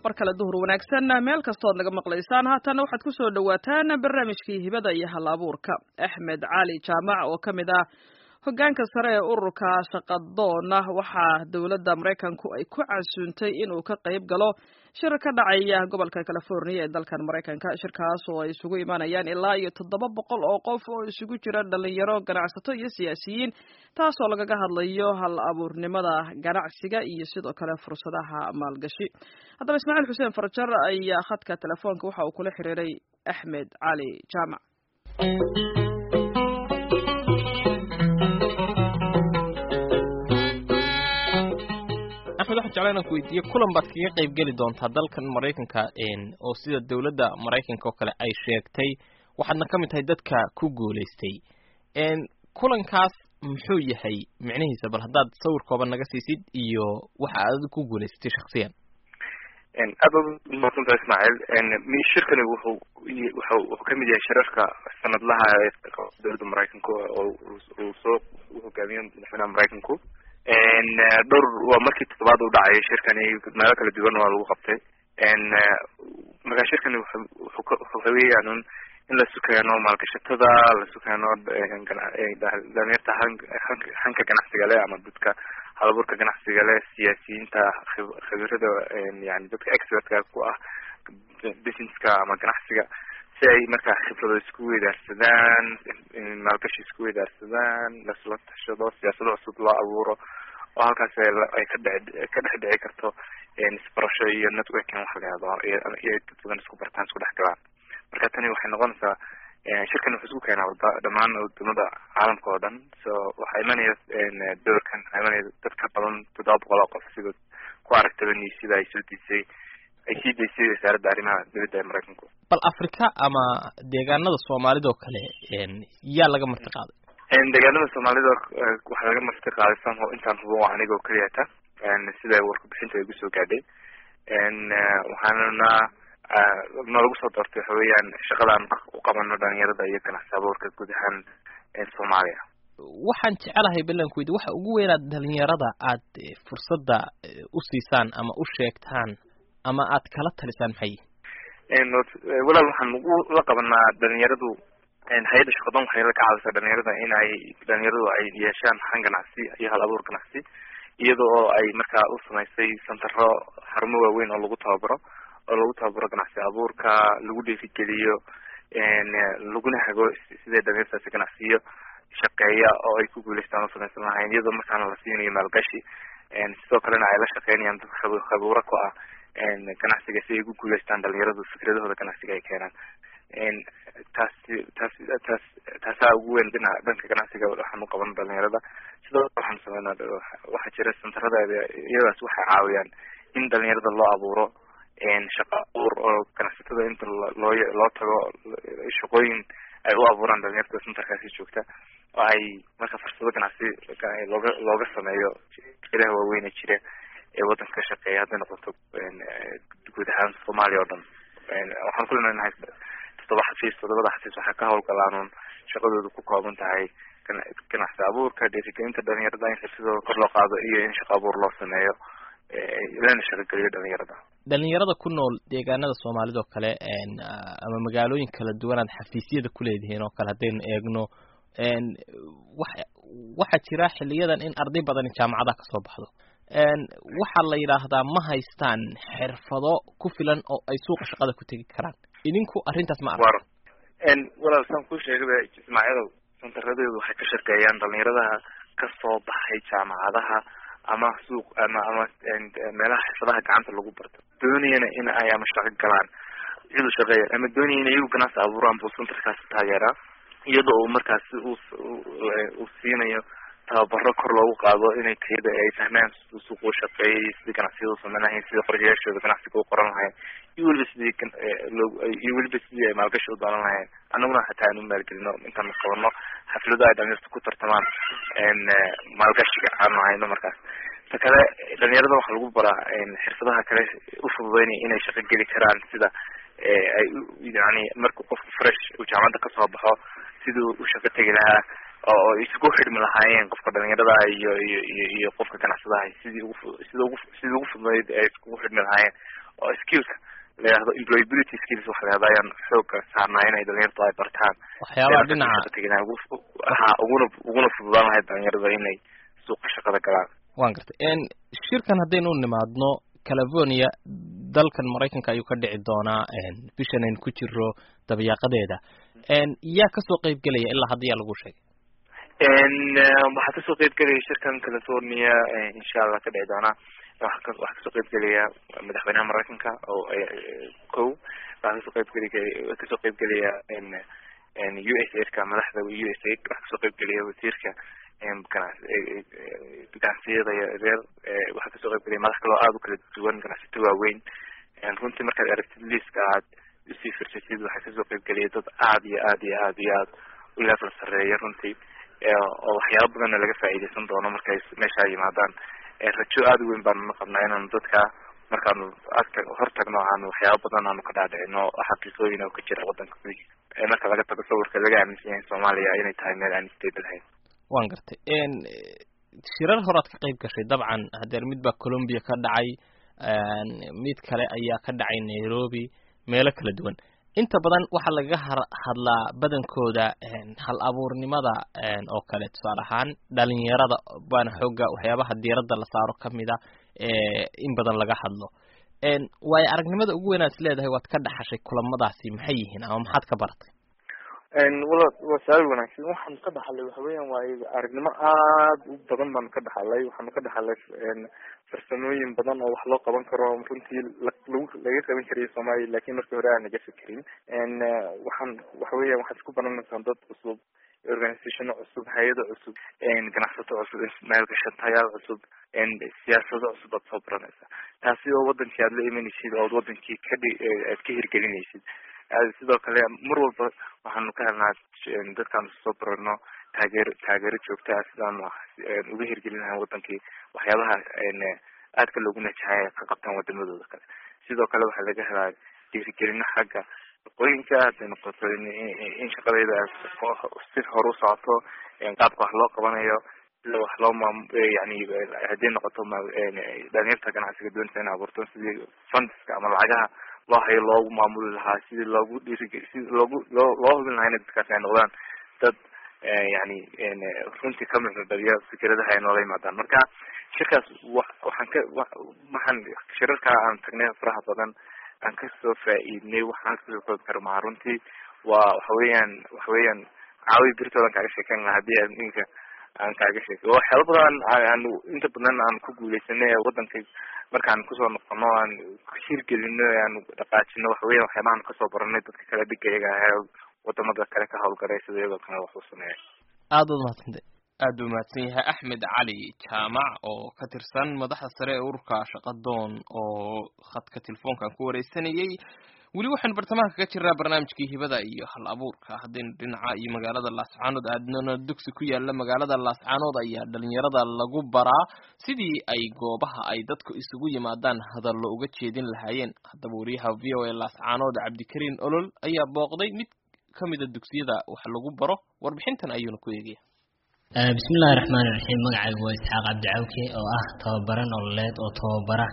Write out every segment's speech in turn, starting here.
mar kale duhur wanaagsan meel kastood naga maqlaysaan haatana waxaad ku soo dhowaataan barnaamijkii hibada iyo hal abuurka axmed cali jaamac oo ka mid ah hoggaanka sare ee ururka shaqadoona waxaa dowladda maraykanku ay ku casuuntay inuu ka qayb galo shir ka dhacaya gobolka california ee dalkan maraykanka shirkaas oo ay isugu imaanayaan ilaa iyo toddoba boqol oo qof oo isugu jira dhalinyaro ganacsato iyo siyaasiyiin taasoo lagaga hadlayo hal abuurnimada ganacsiga iyo sidoo kale fursadaha maalgashi haddaba ismaaciil xuseen farjar ayaa khadka telefoonka waxa uu kula xiriiray axmed cali jaamac axmed waxaan jeclaan inaan ku weydiiye kulan baad kaga qayb geli doontaa dalkan maraykanka oo sida dowladda maraykanka oo kale ay sheegtay waxaadna ka mid tahay dadka ku guulaystay kulankaas muxuu yahay micnihiisa bal haddaad sawir kooban naga siisid iyo waxa aad ku guulaysatay shaksiyan aad baad umaadsantaha ismaaciil shirkani wuxuu wuxuu kamid yahay shirarka sanadlaha ee dowladda maraykanka oo uu soo hogaamiyo madaxweynaha maraykanku dhowr waa markii toddobaad u dhacay shirkani meelo kala duwan waa lagu qabtay marka shirkani wuxuu weeyaan in la sukeeno maalgashatada la sukeeno dhalinyarta hanka ganacsiga leh ama dadka halaburka ganacsiga leh siyaasiyiinta khibirada yani dadka expertka ku ah businesska ama ganacsiga si ay markaa khibrado isku weydaarsadaan maalgashi isku weydaarsadaan lasla tashado siyaasado cusub loo abuuro oo halkaas ay ka dhe ka dhex dhici karto isbarasho iyo networking waxa la yahdo iyo dad badan isku bartaan isku dhex galaan marka tani waxay noqonaysaa shirkan wuxuu isku keenaa wada dhamaan wadamada caalamka oo dhan so waxaa imanaya doorkan waxaa imanaya dad ka badan toddoba boqol oo qof sida ku aragtaba niisida ay soo diisay ay sii daysay wasaaradda arrimaha dibadda ee maraykanku bal africa ama deegaanada soomaalida oo kale yaa laga marti qaaday deegaanada soomaalida waxaa laga marti qaaday samho intaan hubo waa aniga oo keliyata sida warkabixinta ay gusoo gaadhay waxaanana nalagu soo doortay waxa weeyaan shaqadaan u qabano dhalinyarada iyo ganacsi abuurka guud ahaan soomaaliya waxaan jecelahay ballanku weydi waxa ugu weynaad dhalinyarada aad fursadda u siisaan ama u sheegtaan ama aad kala talisaan maxay walaal waxaan ugu la qabanaa dhalinyaradu hay-adda shaqadoon waxay la ka caawisaa dhalinyarada in ay dhalinyaradu ay yeeshaan han ganacsi iyo hal abuur ganacsi iyada oo ay markaa u samaysay santaro xarumo waaweyn oo lagu tababaro oo lagu tababaro ganacsi abuurka lagu dhiirigeliyo laguna hago sidee dhalinyartaasi ganacsiyo shaqeeya oo ay ku guuleystaan u samaysan lahayn iyadoo markaana la siinayo maalgashi sidoo kalena ay la shaqeynayaan dad khabuuro ku ah ganacsiga si ay ku guuleystaan dhalinyaradu fikradahooda ganacsiga ay keenaan taas taas taas taasaa ugu weyn dhinaca dhanka ganacsiga waxaan u qabano dhalinyarada sidoo kale waxaan sameynaa waxaa jira santaradeeda iyadaas waxay caawiyaan in dhalinyarada loo abuuro shaqa abuur oo ganacsatada inta loo loo tago shaqooyin ay u abuuraan dhalinyarta santarkaasi joogta oo ay marka fursado ganacsi looga looga sameeyo ilaha waaweyn ee jira ee waddanka ka shaqeeya hadday noqoto guud ahaan soomaaliya oo dhan waxaan ku leenahay toddoba xafiis toddobada xafiis waxaa ka hawlgalaanuun shaqadoodu ku kooban tahay ganacsi abuurka dhiirigelinta dhalinyarada in xirsidooda kor loo qaado iyo in shaqa abuur loo sameeyo lana shaqageliyo dhalinyarada dhalinyarada ku nool deegaanada soomaalida oo kale ama magaalooyin kala duwan aad xafiisyada ku leedihiin oo kale haddaynu eegno waxa waxaa jira xiliyadan in arday badani jaamacadaha kasoo baxdo waxaa la yidhaahdaa ma haystaan xirfado ku filan oo ay suuqa shaqada ku tegi karaan idinku arrintaas ma arag walaal saan kuu sheegaba ismaaciilow santaradeedu waxay ka shaqeeyaan dhalinyaradaha kasoo baxay jaamacadaha ama suuq ama ama meelaha xirfadaha gacanta lagu barto doonayana in ay ama shaqo galaan cidu shaqeeya ama doonaya in iyagu ganacsi abuuraan buu santarkaasi taageeraa iyada oo markaasi uu uu siinayo tababaro kor loogu qaado inay tayada ay fahmaan siduu suuq u shaqeeyay sidii ganacsiyada u sameyn lahayn sidii qorshayaashooda ganacsiga u qoran lahayn iyo weliba sidii iyo weliba sidii ay maalgashi u doonan lahayn annaguna hataa aan u maalgelino intaan qabano xaflado ay dhalinyarta ku tartamaan maalgashiga aanu hayno markaas ta kale dhalinyarada waxaa lagu baraa xirfadaha kale u fududeynaya inay shaqo geli karaan sida ay yani marka qofka fresh uu jaamacadda kasoo baxo siduu u shaqo tegi lahaa oo isugu xidhmi lahaayeen qofka dhalinyarada iyo iyo iyo iyo qofka ganacsadaha sidii ugu sida ugu sidii ugu fududeyd ay iskugu xidhmi lahaayeen oo skillka la yidhahdo employability skills waxa la yihahdo ayaan xooga saarnaa inay dhalinyaradu ay bartaan waxyaabaha dhinaca ha uguna uguna fududaan lahayd dhalinyarada inay suuqa shaqada galaan wan gartay shirkan haddaynu u nimaadno california dalkan maraykanka ayuu ka dhici doonaa bishan aynu ku jiro dabayaaqadeeda yaa kasoo qeyb gelaya ilaa hadda yaa lagu sheegay waxaa kasoo qeyb gelaya shirkan california insha allah ka dhici doonaa waxaa kasoo qeyb gelaya madaxweynaha maraykanka oo ko waxaa kasoo qeyb geli kasoo qeyb gelaya u s aidka madaxda u s aid waxaa kasoo qeyb gelaya wasiirka ganacsiyada reer waxaa kasoo qeyb gelaya madax kaloo aada u kala duwan ganacsato waaweyn runtii markaad aragtid liiska aad usii firsatid waxaa kasoo qeyb gelaya dad aada iyo aad iyo aad iyo aad u level sareeya runtii oo waxyaaba badanna laga faa'iideysan doono markay meesha yimaadaan rajo aada u weyn baanuna qabnaa inaanu dadka markaanu agta hortagno aanu waxyaaba badan aanu ka dhaadhicino xaqiiqooyin oo ka jira wadanka gudihiisa marka laga tago sawirka laga aaminsan yahay soomaaliya inay tahay meel aan stable ahayn wan gartay shirar horaad ka qeyb gashay dabcan hadeer mid baa colombia ka dhacay mid kale ayaa ka dhacay nairobi meelo kala duwan inta badan waxaa lagaga hadlaa badankooda hal abuurnimada oo kale tusaale ahaan dhalinyarada baana xooga waxyaabaha diiradda la saaro kamida in badan laga hadlo waayo aragnimada ugu weyn aad is leedahay waad ka dhaxashay kulamadaasi maxay yihiin ama maxaad ka baratay wala waa su-aal wanaagsan waxaanu ka dhaxalay waxa weeyaan waayo aragnimo aada u badan baanu ka dhaxalay waxaanu ka dhaxalay farsamooyin badan oo wax loo qaban karo runtii lagu laga qaban karayo soomaaliya lakin markii hore aan naga fekerin waxaan waxa weeyan waxaad isku baranaysaa dad cusub organizationo cusub hay-ado cusub ganacsato cusub maalgashatayaal cusub siyaasado cusub aad soo baranaysaa taasi oo wadankii aad la imanaysid ood wadankii kadhi aad ka hirgelinaysid sidoo kale mar walba waxaanu ka helnaa dadkaanu soo barano taageero taageero joogta ah sidaanu uga hirgelin lahayn wadankii waxyaabaha aadka loogu najahay ay ka qabtaan wadamadooda kale sidoo kale waxaa laga helaa dhiirigelino xagga shaqooyinka haday noqoto in shaqadeyda si hore u socoto qaabka wax loo qabanayo sida wax loo maam yani hadday noqoto dhalinyarta ganacsiga doonaysa in abuurto sidii fundska ama lacagaha loo hayo loogu maamuli lahaa sidii loogu dhiirige sidii loogu loo loo hubin lahaa ina dadkaasi ay noqdaan dad yani runtii ka micno dhaliya fikradaha ay noola yimaadaan marka shirkaas wa waxaan ka waxaan shirarkaa aan tagnay faraha badan aan kasoo faa-iidnay waxaan kasoo koobi kara maha runtii waa waxa weeyaan waxa weeyaan caawi birtoodan kaaga sheekeyn laha hadii aan ninka aan kaaga sheekay waxyaaba badan aan inta badan aan ku guuleysanay wadanka markaan kusoo noqono aan hirgelino aan dhaqaajino waxa weya waxyaabahan kasoo baranay dadka kale dhiga iyaga ahe wadamada kale ka hawlgalay sida iyagoo kale wax u sameeya aada waad mahadsantay aad buu mahadsan yahay axmed cali jaamac oo ka tirsan madaxda sare ee ururka shaqadoon oo khadka telefoonkan ku wareysanayay weli waxaynu bartamaha kaga jirnaa barnaamijkii hibada iyo hal abuurka haddaynu dhinaca iyo magaalada laascaanood aadnana dugsi ku yaala magaalada laascaanood ayaa dhalinyarada lagu baraa sidii ay goobaha ay dadku isugu yimaadaan hadallo uga jeedin lahaayeen haddaba wariyaha v o a laascaanood cabdikariin olol ayaa booqday mid kamida dugsiyada wax lagu baro warbixintan ayuuna ku eegaya bismillahi raxmaani raxiim magacaygu waa isxaaq cabdicawke oo ah tababare nololeed oo tababara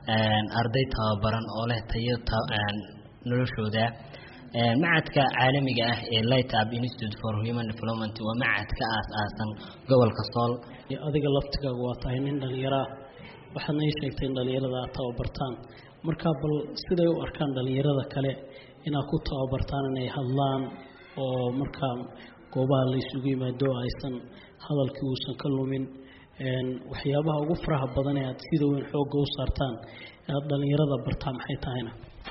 arday tababaran oo leh tayo noloshooda macadka caalamiga ah ee light up institute for human development waa macad ka aas-aasan gobolka sool adiga laftigaagu waa tahay nin dhalinyaro ah waxaadna ii sheegtay in dhalinyarada aad tababartaan marka bal siday u arkaan dhalinyarada kale inaad ku tababartaan inay hadlaan oo markaa goobaha la isugu yimaado aysan hadalkii uusan ka lumin waxyaabaha ugu faraha badan ee aad sida weyn xoogga u saartaan inaad dhalinyarada bartaa maxay tahayna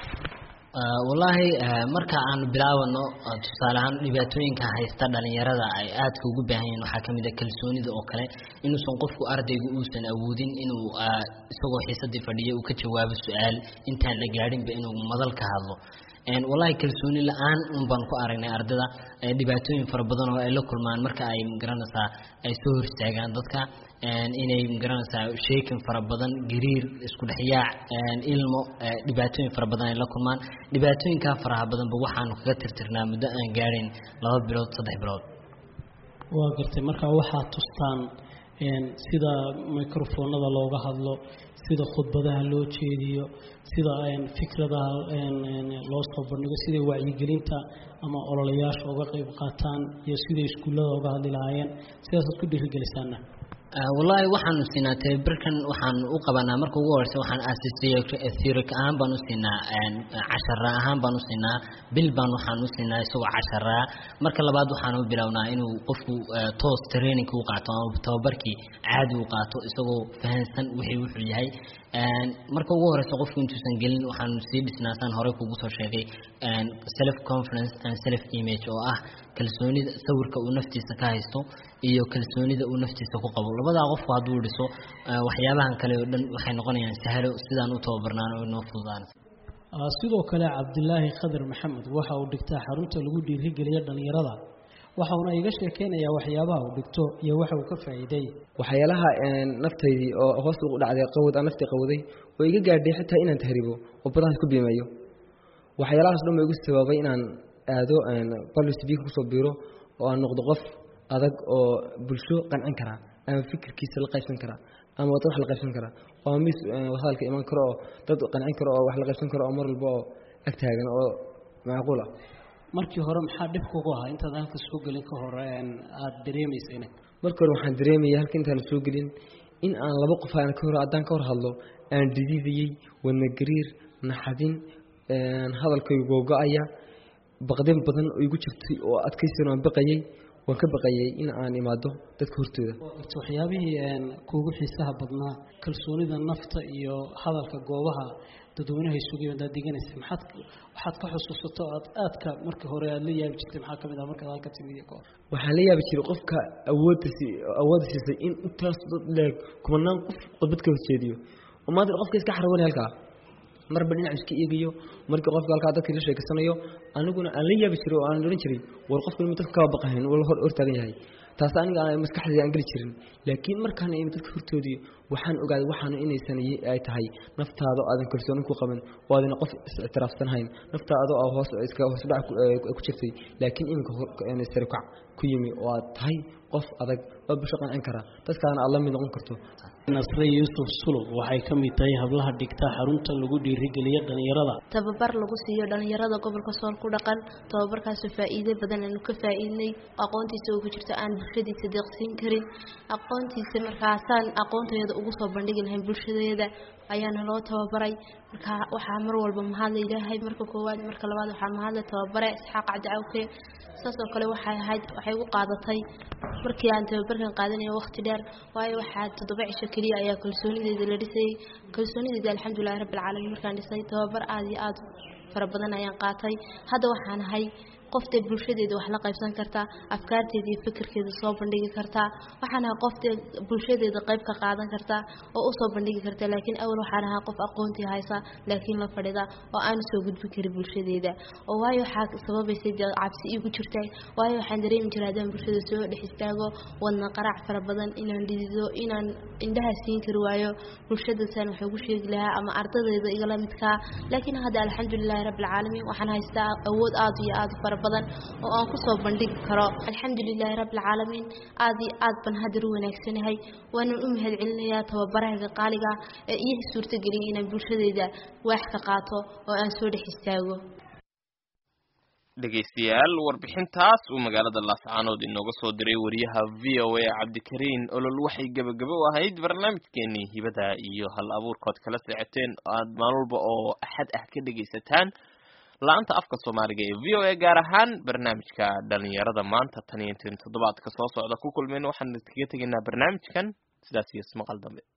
wallaahi marka aanu bilaabano tusaale ahaan dhibaatooyinka haysta dhalinyarada ay aadka ugu baahan yihiin waxaa kamid a kalsoonida oo kale inuusan qofku ardaygu uusan awoodin inuu isagoo xiisadii fadhiya uu ka jawaabo su-aal intaan la gaadhinba inuu madal ka hadlo wallahi kalsooni la-aan un baan ku aragnay ardada dhibaatooyin fara badan oo ay la kulmaan marka ay magaranaysaa ay soo hor istaagaan dadka inay magaranaysaa sheekin fara badan gariir isku dhexyaac ilmo dhibaatooyin fara badan ay la kulmaan dhibaatooyinkaa faraha badanba waxaanu kaga tirtirnaa muddo aan gaadhayn laba bilood saddex bilood waa gartay marka waxaad tustaan sida microfoonada looga hadlo sida khudbadaha loo jeediyo sida fikradaha loo soo bandhigo siday wacyigelinta ama ololayaasha uga qayb qaataan iyo siday iskuullada uga hadli lahaayeen sidaasaad ku dhiirigelisaana wallaahi waxaanu siinaa tababarkan waxaan u qabanaa marka ugu horeysa waxaan theoric ahaan baan u siinaa cashara ahaan baan u siinaa bil baan waxaan u siinaa isagoo casharaa marka labaad waxaan u bilownaa inuu qofku toos training u qaato ama tababarkii caadi u qaato isagoo fahansan wixii wuxuu yahay marka ugu horeysa qofku intuusan gelin waxaanu sii dhisnaasaan horey kugu soo sheegay self confidence and self image oo ah kalsoonida sawirka uu naftiisa ka haysto iyo kalsoonida uu naftiisa ku qabo labadaa qofku hadduu dhiso waxyaabahan kale oo dhan waxay noqonayaan sahlo sidaan u tababarnaan oo inoo fududaan sidoo kale cabdilaahi khadar maxamed waxa uu dhigtaa xarunta lagu dhiirigeliya dhallinyarada waxauna iga sheekeynayaa waxyaabaha uu dhigto iyo waxa uu ka faa'iiday waxyaalaha naftaydii oo hoos ugu dhacday qawad aan naftii qawday oo iga gaadhay xitaa inaan tahribo oo badahaas ku biimeeyo waxyaalahaas dhan ba igu sababay inaan aado public speaking kusoo biiro oo aan noqdo qof adag oo bulsho qancin karaa ama fikirkiisa la qaybsan karaa ama dad wax la qaybsan karaa oo mis hadalka iman karo oo dad qancin karo oo wax la qaybsan karo oo mar walba oo ag taagan oo macquul ah markii hore maxaa dhib kugu ahaa intaad halka soo gelin ka hore aada dareemaysayna marka hore waxaan dareemaya halka intaan soo gelin in aan laba qof aan ka hor haddaan ka hor hadlo aan dhididayey wadna gariir naxadin hadalkay googo-aya baqdin badan oo igu jirtay oo adkaysan aan baqayay waan ka baqayay in aan imaado dadka hortooda waxyaabihii kuugu xiisaha badnaa kalsoonida nafta iyo hadalka goobaha dadweynaha isugu yimaadaad diganaysa maxaad waxaad ka xusuusato aad aadka markii hore aada la yaabi jirtay maxaa kamid ah markaad halka timid iyo kahor waxaan la yaabi jiray qofka awoodda si awoodda siisay in intaas dad leeg kumanaan qof khudbad ka horjeediyo oo maanta qofka iska xarawanay halkaa marba dhinac iska eegayo markii qofka halkaa dadkii la sheekeysanayo aniguna aan la yaabi jiray oo aan odhan jiray war qofka inuu dadka kaba baqahayn wala hor hortaagan yahay taas aniga maskaxdayda aan geli jirin laakiin markaan imi dadka hortoodii waxaan ogaaday waxaanu inaysan ay tahay naftaada oo aadan kalsooni ku qaban oo aadana qof is-ictiraafsanhayn naftaada oo hoos iska hoos dhac ku jirtay laakiin iminka sare kac ku yimi oo aad tahay qof adag oo bulsho qancin kara dadkaana aad la mid noqon karto nasre yuusuf sulub waxay ka mid tahay hablaha dhigta xarunta lagu dhiirigeliya dhallinyarada tababar lagu siiyo dhallinyarada gobolka sool ku dhaqan tababarkaasoo faa'iido badan aanu ka faa'iidnay aqoontiisa oo ku jirto aan bulshadiisa deeqsiin karin aqoontiisa markaasaan aqoontayada ugu soo bandhigi lahayn bulshadeeda ayaana loo tababaray marka waxaa mar walba mahadla ilaahay marka koowaad marka labaad waxaa mahadla tababare isxaaq cabdicawke saas oo kale waxay ahayd waxay igu qaadatay markii aan tababarkan qaadanayo waqti dheer waayo waxaa toddoba cisho keliya ayaa kalsoonideeda la dhisayay kalsoonideeda alxamdulilahi rabbi alcaalamiin markaan dhisay tababar aada iyo aada fara badan ayaan qaatay hadda waxaan ahay qoftee bulshadeeda wax la qaybsan kartaa afkaarteeda iyo fikirkeeda soo bandhigi kartaa waxaan ahaa qoftee bulshadeeda qayb ka qaadan kartaa oo usoo bandhigi kartaa laakiin awal waxaan ahaa qof aqoontii haysa laakiin la fadhida oo aan soo gudbin karin bulshadeeda oo waayo waxaa sababaysay dee cabsi igu jirtay waayo waxaan dareemi jiray haddaan bulshada soo dhex istaago wadna qaraac fara badan inaan dhidido inaan indhaha siin kari waayo bulshadasaan wax ugu sheegi lahaa ama ardadeyda igala midkaa laakiin hadda alxamdulilahi rabbi alcaalamiin waxaan haystaa awood aada iyo aada fara badan oo aan kusoo bandhigi karo alxamdulilaahi rabbi alcaalamiin aada iyo aad baan haddar u wanaagsanahay waanan u mahad celinayaa tababarahayga qaaliga ee ii suurtageliyay inaan bulshadeyda waax ka qaato oo aan soo dhex istaago dhegaystayaal warbixintaas uu magaalada laascaanood inooga soo diray wariyaha v o a cabdikariin olol waxay gebagabo u ahayd barnaamijkeenii hibada iyo hal abuurkood kala socoteen aad maalin walba oo axad ah ka dhegaysataan la-anta afka soomaaliga ee v o a gaar ahaan barnaamijka dhalinyarada maanta tan iyo intan toddobaadka soo socda ku kulmayna waxaan kaga tegaynaa barnaamijkan sidaas iyo ismaqal dambe